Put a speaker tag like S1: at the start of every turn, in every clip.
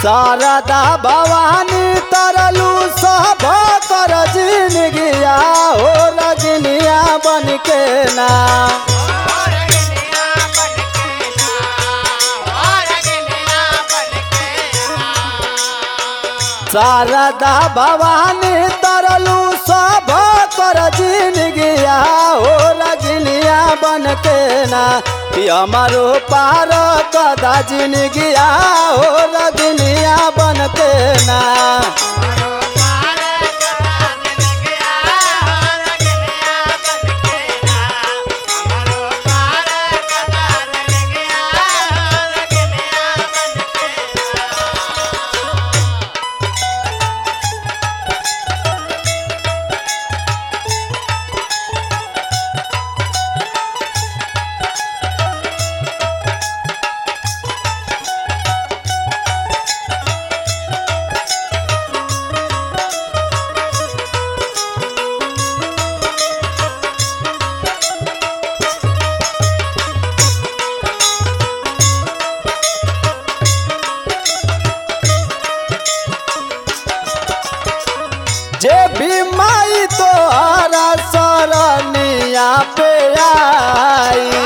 S1: शारदा भवानी तरलू सब कर जिनगिया हो रजनिया बन के ना शारदा भवानी तरलू सब कर जिनगिया हो रजनिया बन के ना कि हमारो पार कदा जिनगिया हो रजनिया बन के ना जे भी माई तोहरा सरनिया पे आई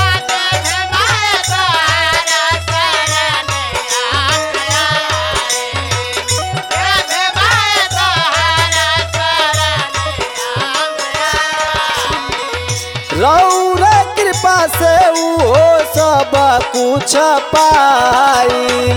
S1: रौर कृपा से वो सब कुछ पाई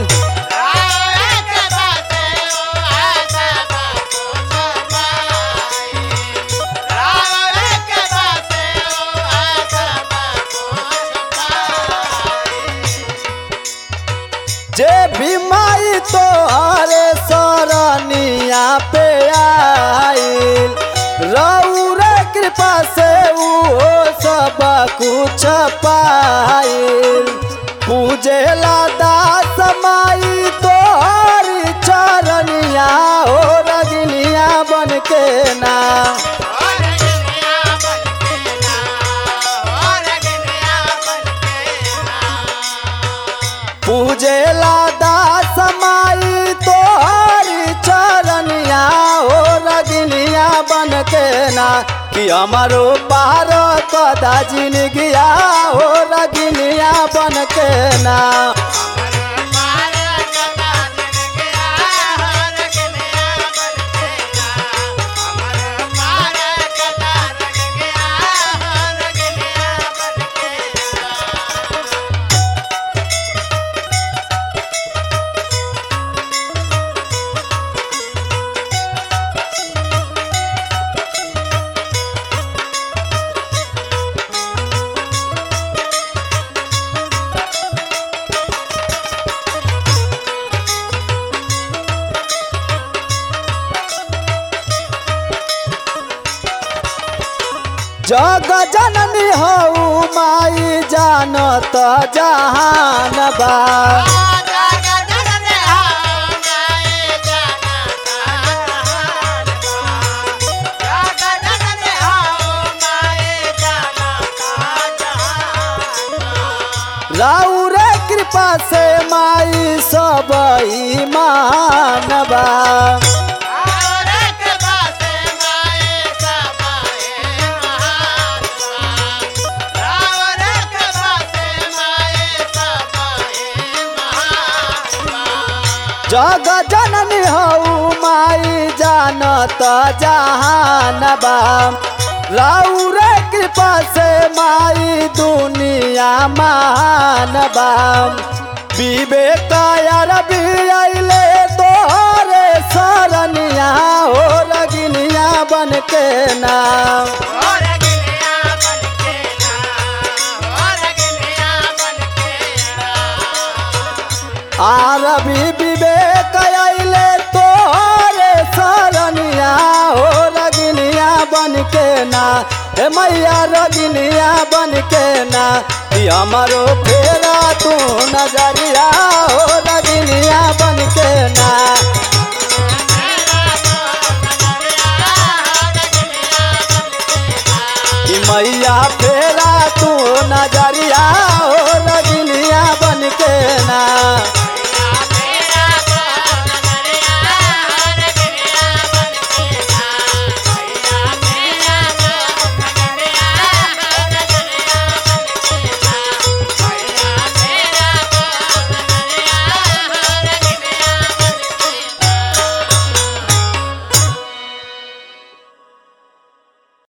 S1: जे भी माई तोहरे सरनिया पे आइल रौर कृपा से वो सब कुछ पाइल पूजेला दास माई तोहरी चरनिया हो रजनिया बन के ना पूजेला दास माई तोहरी चरनिया हो रजनिया बन के ना कि हमारो पार कदा जिनगिया हो रजनिया बन के ना जग जननी हऊ माई जानत जहान बा राउर कृपा से माई सब ईमान बा जग जननी हऊ माई जानत जहान बा राउर कृपा से माई दुनिया मान बा विवेक अरबी अइले तोहरे सरनिया हो रगिनिया बन के नाम आरबी विवेक अइले तोहरे सरनिया हो रगिनिया बन के ना हे मैया रगिनिया बन के ना कि हमारो फेरा तू नजरिया हो रगिनिया बन के ना